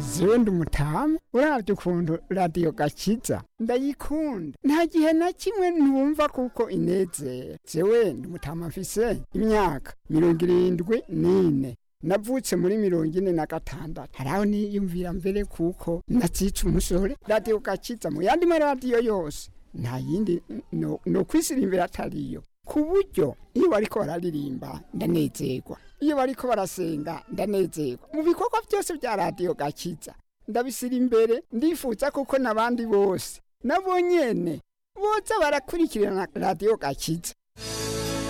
zewe ndi umutamu urabye ukuntu radiyo gakiza ndayikunda nta gihe na kimwe ntumva kuko inezera zewe ndi umutamu mfise imyaka mirongo irindwi n'ine navutse muri mirongo ine na gatandatu hari aho niyumvira mbere kuko nazica umusore radiyo gakiza mu yandi maradiyo yose nta yindi no, no kwisirimbira atariyo ku buryo iyo bariko bararirimba ndanezerwa iyo bariko barasenga ndanezerwa mu bikorwa byose bya radiyo gakiza ndabisira imbere ndifuza kuko n'abandi bose nabo nyene boza barakurikirana radiyo gakiza